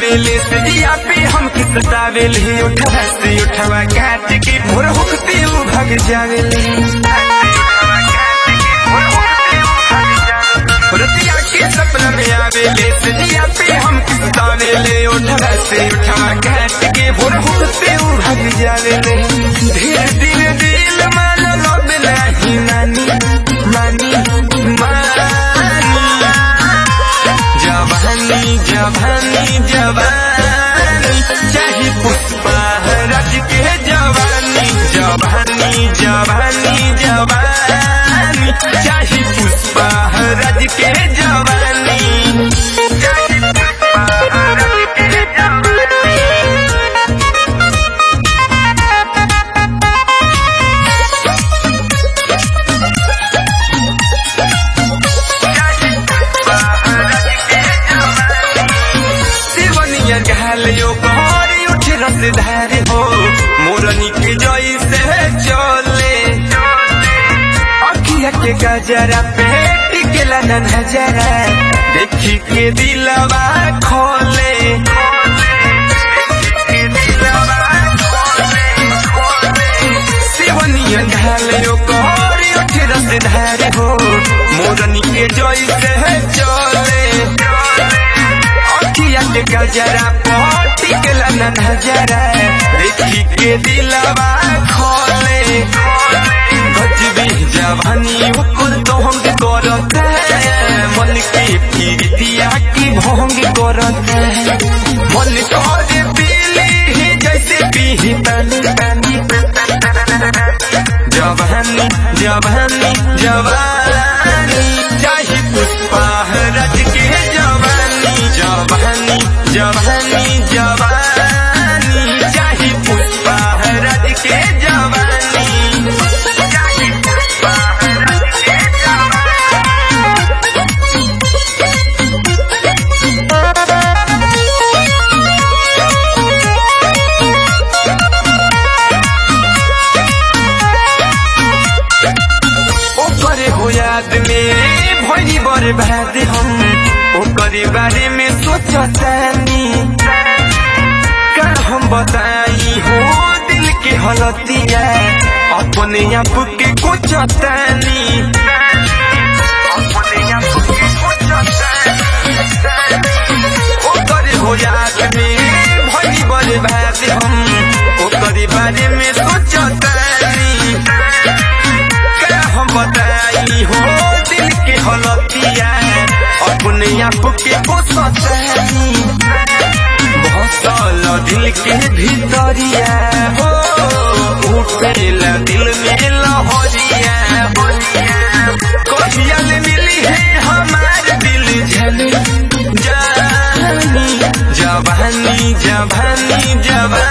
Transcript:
आवेले से जिया पे हम की सतावेले उठवा से उठवा काट के भोर होकते उ भाग जावेले रतिया के सपना में आवेले से जिया पे हम की सतावेले उठवा से उठवा काट के भोर होकते उ भाग जावेले धीरे धीरे दिल मान लब नहीं मानी मानी मानी जवानी जवानी जवानी चाहे पुष्पा रज के जवानी जवानी जवानी जवानी चाहे पुष्पा रज के जवानी चाहे पुष्पा रज के जवानी शिवनिया घालियो कहरी उठ रस धारे हो मोरनी के जई से चले अखिया के गजरा पे टिकेला न नजरा देखी के दिलवा खोले शिवनिया घालियो कहरी उठ रस धारे हो मोरनी के जई से चले अखिया के गजरा पटी के लना नजरा देखी के दिलवा खोले गजबी जवानी उकुल तो हम करत मन के पीरितिया की भोंग करत मन करे पीली ही जैसे पीही पानी पानी जवानी जवानी जवानी चाहे पुष्पा रज के जवानी जवानी जवानी जवानी चाहे पुष्पा रज के जवानी चाहे पुष्पा रज के ओकरे हो याद में भोली बर्बाद हम ओकरे बारे में सोचतानी का हम बताई हो दिल के हलतिया अपने आप के कोचतानी अपने आप के कोचतानी ओकरे हो याद में भोली बर्बाद हम ओकरे बारे में सोचतानी क्या हम बताई हो दिल के हलतिया अपने आप के पोसतानी भसल दिल के भीतरिया हो उठेला दिल में लहरिया कहिया ले मिली है हमार दिल झल जानी जवानी जवानी जवानी